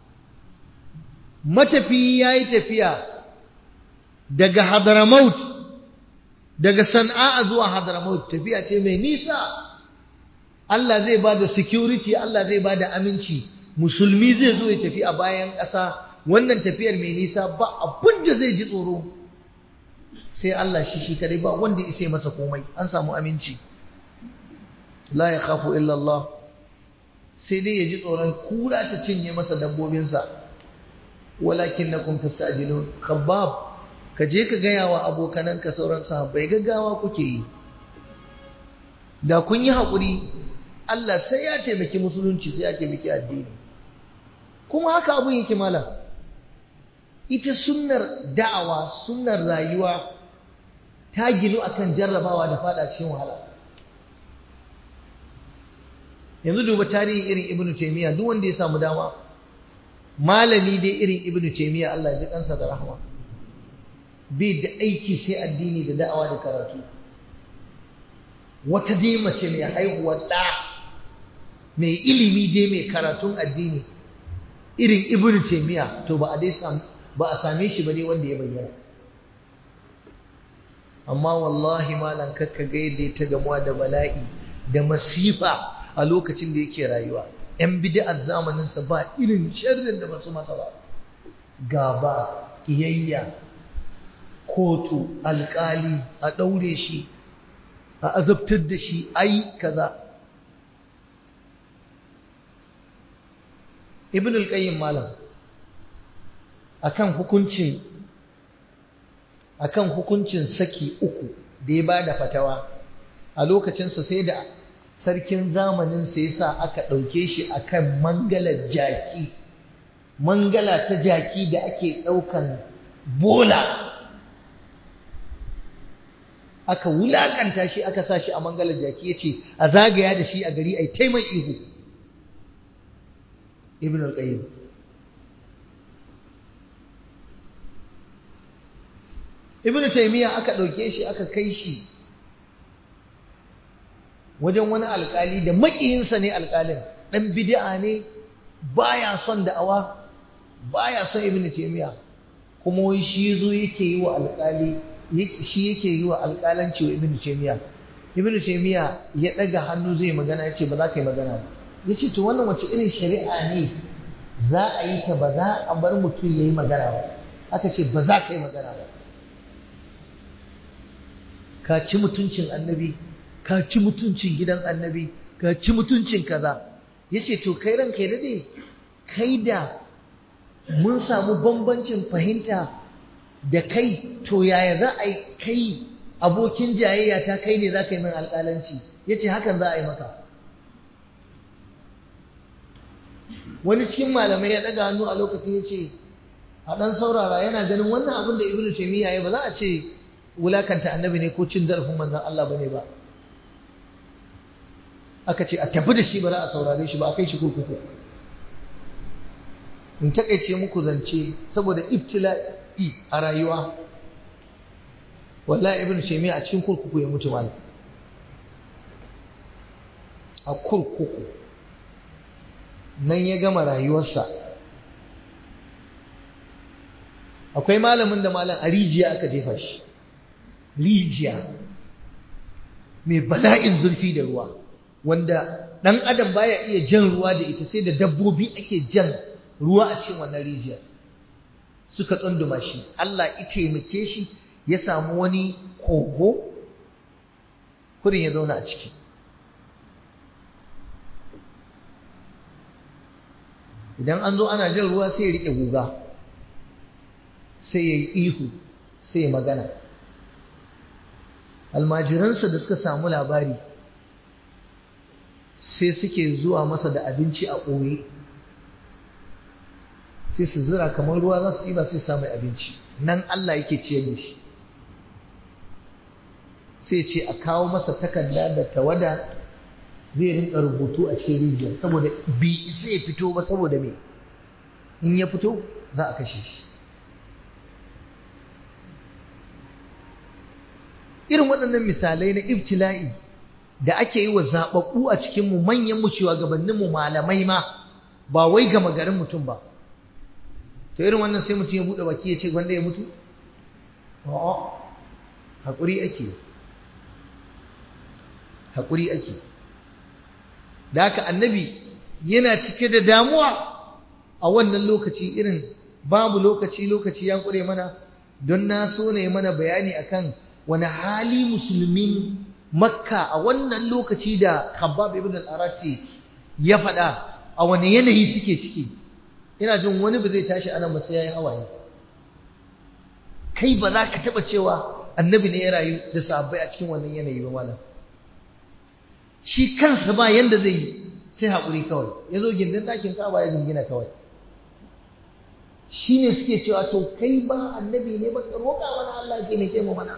matafi yayi tafiya daga Hadramaut daga Sana'a zuwa Hadramaut tafiya ce mai nisa Allah zai bada security Allah zai bada aminci musulmi zai zo ya tafi a bayan ƙasa wannan tafiyar mai nisa ba abin da zai ji tsoro sai Allah shi shi kadai ba wanda ya sai masa komai an samu aminci la ya khafu illa Allah sai dai ya ji tsoron kura ta cinye masa dabbobinsa walakin na kun tasajilun khabbab ka je ka gaya wa abokananka sauran sahabbai gaggawa kuke yi da kun yi haƙuri Allah sai ya taimaki musulunci sai ya taimaki addini kuma haka abun yake malam ita sunnar da'awa sunnar rayuwa ta ginu akan jarrabawa da fada cikin wahala yanzu duba tarihin irin ibnu taymiya duk wanda ya samu dama malami dai irin ibnu taymiya Allah ya ji kansa da rahama bai da aiki sai addini da da'awa da karatu wata dai mace mai haihuwar ɗa mai ilimi dai mai karatun addini irin ibnu taymiya to ba a dai ba a same shi ba ne wanda ya bayyana amma wallahi malam kakka ga yadda ta gamuwa da bala'i da masifa a lokacin da yake rayuwa yan bid'ar zamanin sa ba irin sharrin da basu masa ba gaba kiyayya kotu alkali a daure shi a azabtar da shi ai kaza ibn al-qayyim malam akan hukuncin akan hukuncin saki uku da ya bada fatawa a lokacinsa sai da sarkin zamanin sa yasa aka ɗauke shi akan mangalar jaki mangala ta jaki da ake ɗaukan bola aka wulakanta shi aka sa shi a mangalar jaki ya ce a zagaya da shi a gari ai taimai ihu ibn al-qayyim ibnu taymiya aka ɗauke shi aka kai shi wajen wani alkali da makiyinsa ne alkalin ɗan bid'a ne baya son da'awa baya son ibnu taymiya kuma wai shi zo yake yi wa alkali shi yake yi wa alkalanci wa ibnu taymiya ibnu taymiya ya daga hannu zai magana yace ba za ka yi magana ba yace to wannan wace irin shari'a ne za a yi ta ba za a bar mutum yayi magana ba aka ce ba za ka yi magana ba ka ci mutuncin annabi ka ci mutuncin gidan annabi ka ci mutuncin kaza yace to kai ranka ya dade kai da mun samu bambancin fahimta da kai to yaya za a yi kai abokin jayayya ta kai ne za ka yi min alƙalanci ya ce hakan za a yi maka wani cikin malamai ya ɗaga hannu a lokacin ya ce a ɗan saurara yana ganin wannan abin da ibnu taimiyya ya ba za a ce wulakanta annabi ne ko cin zarafin manzon Allah bane ba aka ce a tafi da shi ba za a saurare shi ba a kai shi kurkuku in takaice muku zance saboda ibtila'i a rayuwa wallahi ibn taymiya a cikin kurkuku ya mutu malam a kurkuku nan ya gama rayuwarsa akwai malamin da malam a rijiya aka jefa shi rijiya mai bala'in zurfi da ruwa wanda ɗan adam baya iya jan ruwa da ita sai da dabbobi ake jan ruwa a cikin wannan rijiyar suka tsunduma shi Allah ya taimake shi ya samu wani kogo kurin ya zauna a ciki idan an zo ana jan ruwa sai ya riƙe guga sai ya yi ihu sai ya magana almajiransa da suka samu labari sai suke zuwa masa da abinci a ɓoye sai su zira kamar ruwa za su yi ba sai samu abinci nan Allah yake ciyar da shi sai ce a kawo masa takarda da tawada zai rinka rubutu a cikin rijiyar saboda bi sai ya fito ba saboda me in ya fito za a kashe shi irin waɗannan misalai na ibtila'i da ake yi wa zaɓaɓɓu a cikinmu manyan mu shugabanninmu malamai ma ba wai gama garin mutum ba to irin wannan sai mutum ya buɗe baki ya ce wanda ya mutu a'a haƙuri ake haƙuri ake da haka annabi yana cike da damuwa a wannan lokaci irin babu lokaci lokaci ya ƙure mana don na so ne mana bayani akan wani hali musulmin makka a wannan lokaci da khabbab ibn al-arati ya faɗa a wani yanayi suke ciki ina jin wani ba zai tashi anan ba sai yayi hawaye kai ba za ka taɓa cewa annabi ne ya rayu da sahabbai a cikin wannan yanayi ba malam shi kansa ba yanda zai yi sai haƙuri kawai ya zo gindin ɗakin kaba ya gingina kawai shi ne suke cewa to kai ba annabi ne ba ka roƙa mana Allah ya taimake mu mana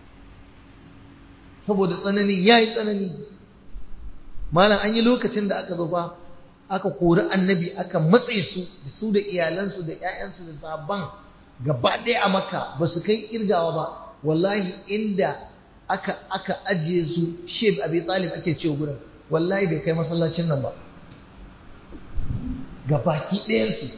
saboda tsanani ya yi tsanani malam an yi lokacin da aka zo ba aka kori annabi aka matse su da su da iyalansu da 'ya'yansu da sabon gaba ɗaya a maka ba su kai kirgawa ba wallahi inda aka aka ajiye su sheb abi talib ake cewa gurin wallahi bai kai masallacin nan ba ga baki ɗayansu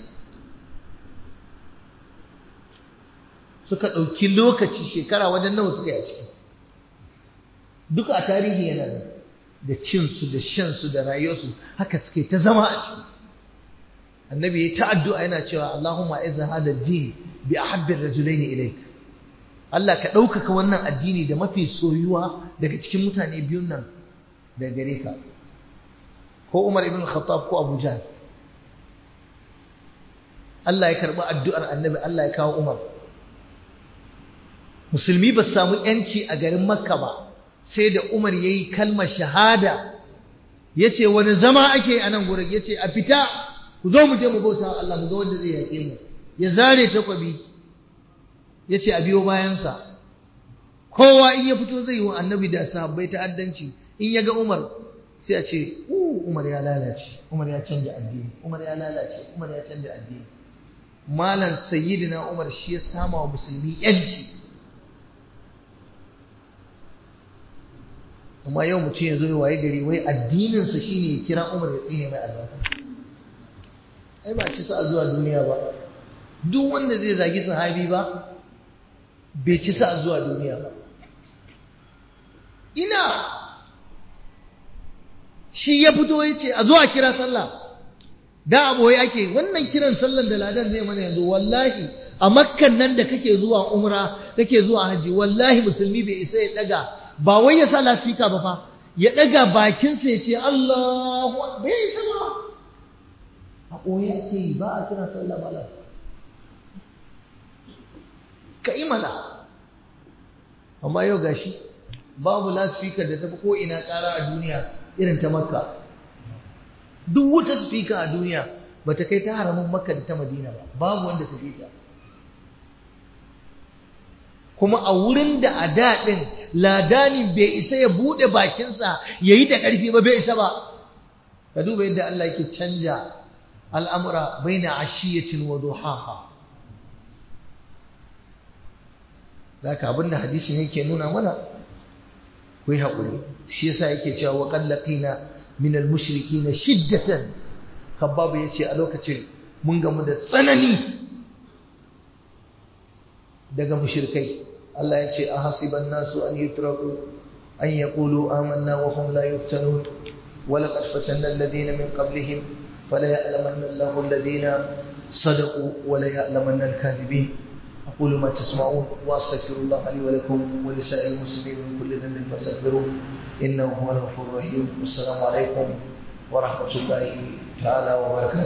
suka ɗauki lokaci shekara wajen nawa suka yi a ciki duka a tarihi yana da da cinsu da shansu da rayuwarsu haka suke ta zama a ciki annabi ya ta addu'a yana cewa Allahumma izza hada din bi ahabbi rajulaini ilayk Allah ka ɗaukaka wannan addini da mafi soyuwa daga cikin mutane biyun nan da gare ka ko Umar ibn Khattab ko Abu Jahl Allah ya karɓi addu'ar annabi Allah ya kawo Umar musulmi ba su samu yanci a garin Makka ba sai da Umar ya yi kalmar shahada ya ce wani zama ake a nan gurin ya ce a fita ku zo mu je mu bauta Allah mu ga wanda zai yaƙe mu ya zare takwabi ya ce a biyo bayansa kowa in ya fito zai yi wa annabi da sahabbai ta'addanci in ya ga Umar sai a ce Umar ya lalace Umar ya canja addini Umar ya lalace Umar ya canja addini malam sayyidina Umar shi ya sama wa musulmi yanci amma yau mutum ya zo ya waye gari wai addininsa shine ya kira umar ya tsine mai albarka ai ba ci sa zuwa duniya ba duk wanda zai zagi sahabi ba bai ci sa zuwa duniya ba ina shi ya fito ya ce a zuwa kira sallah da aboye ake wannan kiran sallan da ladan zai mana yanzu wallahi a makkan nan da kake zuwa umra kake zuwa haji wallahi musulmi bai isa ya daga ba wai ya sa lasika ba fa ya daga bakinsa ya ce Allahu bai isa ba a ɓoye ake yi ba a kira sallah malam ka yi mana amma yau gashi babu lasfika da tafi ko ina ƙara a duniya irin ta makka duk wata spika a duniya ba ta kai ta haramin makka da ta madina ba babu wanda ta fi ta kuma a wurin da a daɗin ladanin bai isa ya buɗe bakinsa ya yi da ƙarfi ba bai isa ba ka duba yadda Allah yake canja al'amura bai na ashiyacin wa duhaha za ka abinda hadisin yake nuna mana ku yi haƙuri shi yasa yake cewa wa ƙallaƙina min al-mushriki na shiddatan kabbabu ya ce a lokacin mun gamu da tsanani daga mushrikai Allah ya ce a hasiban nasu an yutraku an yaqulu amanna wa hum la yuftanun wa laqad fatanna alladhina min qablihim fala ya'lamanna Allahu alladhina sadaqu wa la ya'lamanna al-kadhibin أقول ما تسمعون وأستغفر الله لي ولكم ولسائر المسلمين من كل ذنب فاستغفروه إنه هو الغفور الرحيم والسلام عليكم ورحمة الله تعالى وبركاته